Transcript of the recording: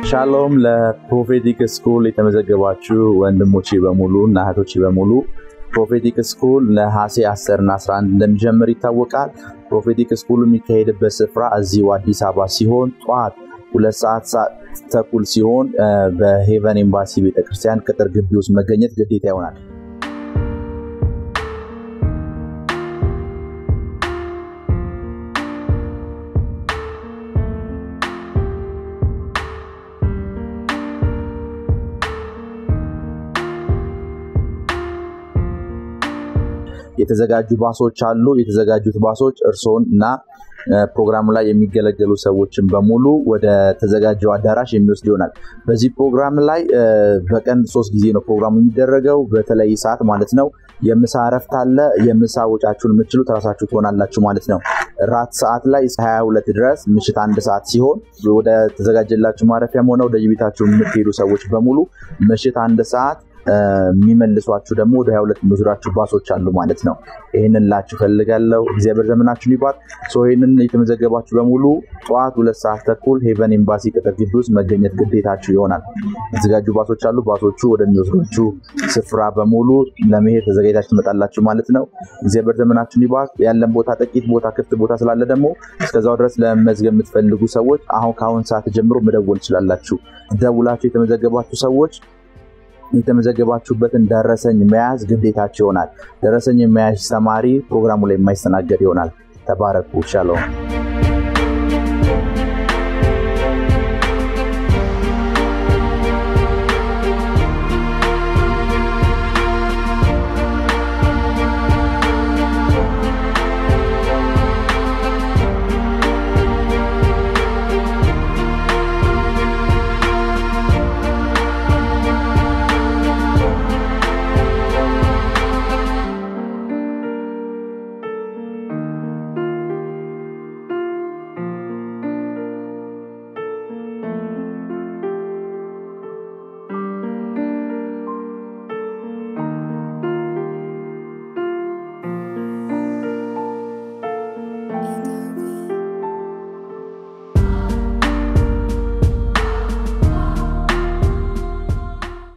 ሻሎም ለፕሮፌቲክ ስኩል የተመዘገባችሁ ወንድሞቼ በሙሉ እና እህቶቼ በሙሉ ፕሮፌቲክ ስኩል ነሐሴ 10 እና 11 እንደሚጀምር ይታወቃል። ፕሮፌቲክ ስኩል የሚካሄድበት ስፍራ እዚሁ አዲስ አበባ ሲሆን ጠዋት ሁለት ሰዓት ተኩል ሲሆን በሄቨን ኤምባሲ ቤተክርስቲያን ቅጥር ግቢ ውስጥ መገኘት ግዴታ ይሆናል። የተዘጋጁ ባሶች አሉ። የተዘጋጁት ባሶች እርስዎን እና ፕሮግራሙ ላይ የሚገለገሉ ሰዎችን በሙሉ ወደ ተዘጋጀው አዳራሽ የሚወስድ ይሆናል። በዚህ ፕሮግራም ላይ በቀን ሶስት ጊዜ ነው ፕሮግራሙ የሚደረገው በተለይ ሰዓት ማለት ነው። የምሳ እረፍት አለ። የምሳ ወጫችሁን የምትችሉት ራሳችሁ ትሆናላችሁ ማለት ነው። ራት ሰዓት ላይ 22 ድረስ ምሽት አንድ ሰዓት ሲሆን ወደ ተዘጋጀላችሁ ማረፊያም ሆነ ወደ የቤታችሁ የምትሄዱ ሰዎች በሙሉ ምሽት አንድ ሰዓት የሚመልሷችሁ ደግሞ ወደ 22 የሚወስዷችሁ ባሶች አሉ ማለት ነው። ይህንን ላችሁ ፈልጋለሁ። እግዚአብሔር ዘመናችሁን ይባርክ። ይህንን የተመዘገባችሁ በሙሉ ጠዋት ሁለት ሰዓት ተኩል ሄቨን ኤምባሲ ቅጥር ግቢ ውስጥ መገኘት ግዴታችሁ ይሆናል። የተዘጋጁ ባሶች አሉ። ባሶቹ ወደሚወስዷችሁ ስፍራ በሙሉ ለመሄድ ተዘጋጅታችሁ ትመጣላችሁ ማለት ነው። እግዚአብሔር ዘመናችሁን ይባርክ። ያለን ቦታ ጥቂት ቦታ ክፍት ቦታ ስላለ ደግሞ እስከዛው ድረስ ለመመዝገብ የምትፈልጉ ሰዎች አሁን ከአሁን ሰዓት ጀምሮ መደወል ትችላላችሁ። ደውላችሁ የተመዘገባችሁ ሰዎች የተመዘገባችሁበትን ደረሰኝ መያዝ ግዴታችሁ ይሆናል። ደረሰኝ መያዝ ተማሪ ፕሮግራሙ ላይ የማይስተናገድ ይሆናል። ተባረኩ። ሻሎም